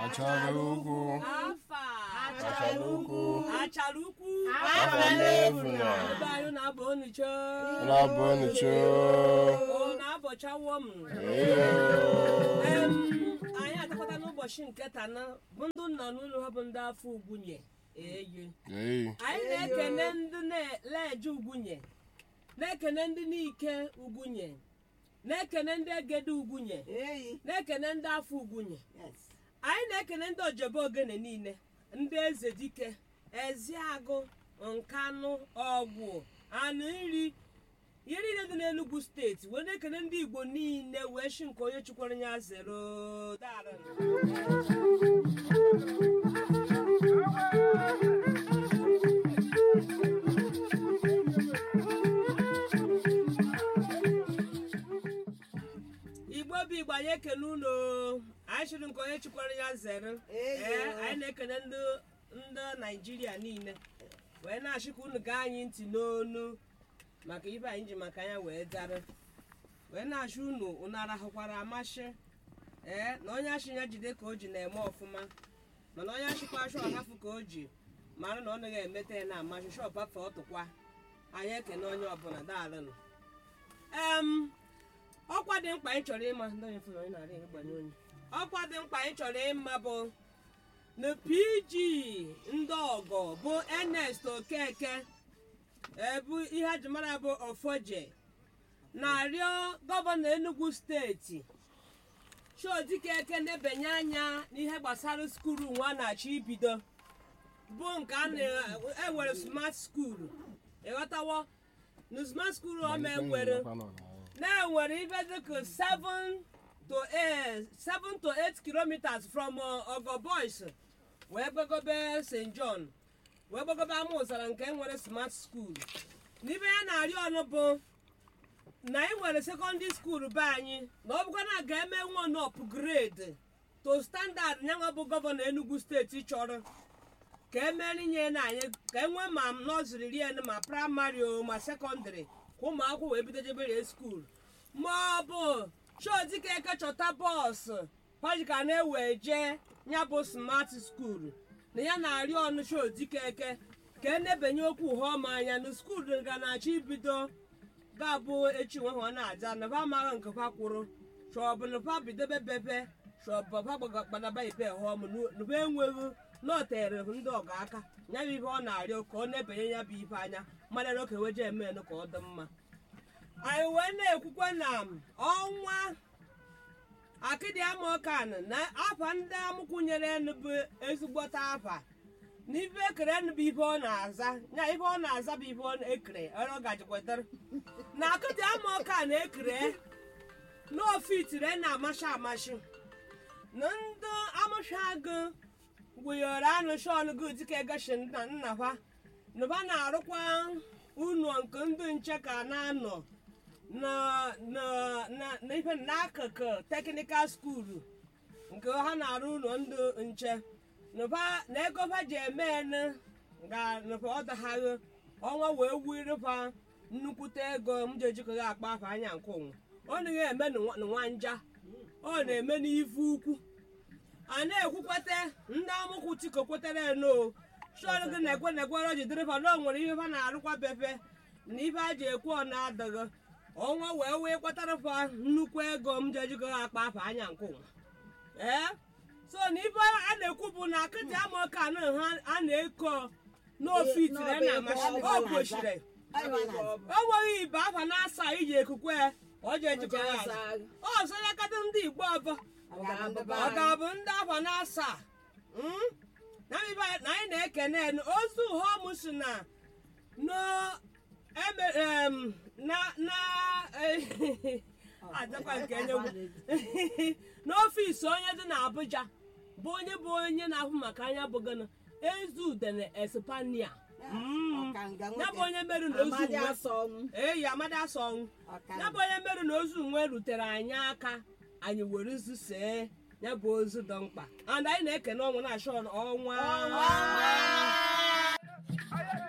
achara ukwu afa achara ukwu achara ukwu afọ n'efu na ebe anyị na-abụ onicho na-abụ onicho o na-abọchawo m eyo Em, anyị atakwata n'ụbọchị nke tana bụ ndị nna n'ụlọ ha bụ ndị afọ ugwunye eyi eyi anyị na-ekene ndị na-eje ugwunye na-ekene ndị n'ike ugwunye na-ekene ndị egede ugwunye Eyi. na-ekene ndị afọ ugwunye Yes. anyị na-ekene ndị ojebe ogene niile ndị eze dike eziagụ nkanụ ọgwụ anụ nri ihe niile dị n'enugwu steeti wee na-ekene ndị igbo niile wee shi nke onye chukwara ya zero daalụ. igbo bụ igbo anyị ekene unu anyị chịrị nke onye chukwara ya zere Eyo. ee anyị na-ekene ndị ndị naijiria niile wee na-achị ka unu gaa anyị ntị n'onu maka ibe anyị ji maka ya wee dara wee na-achị unu unu arahụkwara amasị ee na onye achị ya jide ka o ji na-eme ọfụma mana onye achịkwa achọ ọhafụ ka o ji mara na ọ naghị emeta ya na amasị shọp afọ ọtụkwa anyị ekene onye ọbụla daalụnụ em ọkwa dị mkpa anyị chọrọ ịma ndị onye fụrụ onye na-arị ịgbanye onye ọkwa dị mkpa anyị chọrọ ịma bụ na pg ndị ọgọ bụ ernest okeke ebu ihe a ji mara bụ ofoje na-arịọ gọvanọ enugu steeti chiodikeke na-ebanye anya n'ihe gbasara skuulu nwa na-achọ ibido bụ nke a na-ewere smart skuulu ịghọtawo na smart skuulu ọma enwere na-enwere ibe dịka 7 to 8 7 to 8 kilometers from uh, ogo boys wee gbagobe st john wee gbagobe ama ụzara nke nwere smart school n'ibe ya na-arịọ ọnụ bụ na anyị nwere secondary school be anyị na ọ bụkwa na ga-eme nwa upgrade to standard nyanwa bụ gọvanọ enugu steeti chọrọ ka emeri nye na anyị ka enwee ma nọziri rien ma praịmarị o ma sekọndịrị ka ụmụ akwụkwọ wee bido jebere skuul ma ọ bụ chodikeke chọta bọọsụ pajika na-ewe jee ya bụ smart skuul na ya na-arịọ ọnụ chodikeke ka enebanye okwu hụọma anya na skuul ga na-achọ ibido ga-abụ echi nwe ha na-aja na ba amaghị nke kwa kwụrụ chọbụ na ba bidobe bebe chọbụ ba gbadaba ibe hụọm nube enweghị na o tere ndị ọga aka ya bụ ibe ọ na-arịọ ka ọ na-ebanye ya bụ ibe anya mmadụ na oke weje emenụ ka ọ dị mma anyị wee na-ekwukwe na ọnwa akịdị amaokan na afa ndị amụkwunyere enu bụ ezigbota afa na ibe ekere enu bụ ibe ọ na-aza ya ibe ọ na-aza bụ ibe ọ ekere ọrụ gajikwetara na akịdị amaokan ekere na ofitire na-amashi amashi na ndị amụshagụ gwụnyere anụ shọn gị dịka egashi nna nna ha na ba na-arụkwa ụlọ nke ndị nche ka na-anọ na na na na ife n'akụkụ teknikal skuulu nke ha na-arụ ụlọ ndị nche nụba na ego ha ji eme ene ga nụba ọ daghaghị ọnwa wee wirịfa nnukwute ego m ji ejikọghị akpa afọ anya nke ụnwa ọ naghị eme na nwanja ọ na-eme n'ife ukwu a na-ekwukwete ndị amụkwụ tiko kwetere eno shọn gị na-ekwe na-ekwere ji dịrịfa na o nwere ihe ha na-arụkwa befe na ife a ji ekwe ọ na-adịghị ọnwa wee wee kwatara fa nnukwu ego m ji ejikọ ha akpa afọ anya nke ụwa ee so na ife a na-ekwu bụ na akịtị amaoke anụ ha a na-eko n'ofitire na amasị o kwesịrị o nweghị ibe afa na-asa iji ekukwe ọ ji ejikọ ya azụ. ọ sọ ya kata ndị igbo ọbọ ọ ga-abụ ndị afa na-asa Mm? na ibe anyị- na anyị na-ekene enu ozu ụhọm si na no eme em, na na adakwa nke enyewu n'ọfịs onye dị n'Abuja bụ onye bụ onye na-ahụ maka anya bụ gana ezudene espania Mm. Ọkanga ya bụ nwoke. onye merụ na ozu Amadi nwe asa ọnwụ. eyi amadi asa ọnwụ Ọkanga. ya bụ onye merụ na ozu nwe rutere anyị aka anyị were ozu see ya bụ ozu dị mkpa and anyị na-ekene ọnwụ na-achọ ọnwa Ọnwa.